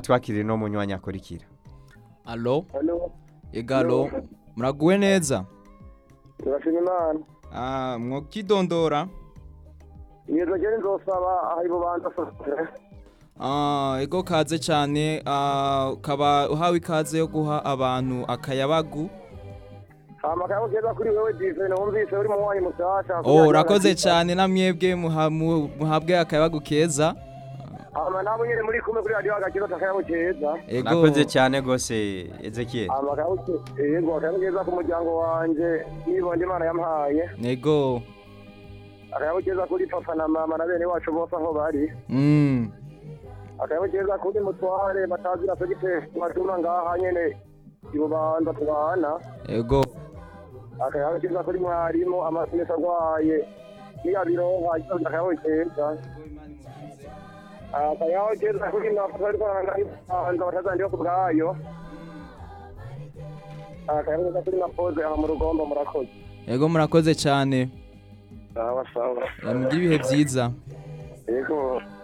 twakirire no munywanyi akurikira alo hano egalo muraguwe neza turashima imana Ah, mwokidondora ngezo jeri nzosaba aho ibubanza Ah, ego kaze cyane ah, ukaba uhawe ikaze yo guha abantu akayabagu hama kayabo keza kuri wewe dive numvise uri mu wanyu mushasha oh urakoze cyane namwebwe muha- mu- muhabwe akayabagu keza hama nabo nyene muri kumwe kuri radio agakiza takayabo keza ego nakoze cyane rwose ezekiel hama kayabo ke- yego akayabo keza ku muryango wanje nibonde imana yampaye ego akayabo keza kuri papa na mama na bene wacu bose aho bari mm. akayabo keza kuri mutware batazira sogite matuma ngaha nyene ibubanza tubana ego akayabo keza kuri mwarimu amasinesi arwaye niyabironka akayabo keza akayabo keza kuri nafuza ariko aranga batazandiho ku bwayo akayabo keza kuri nafoze aha mu rugombo murakoze ego murakoze cyane sawa sawa Eh, mugire ibihe byiza yego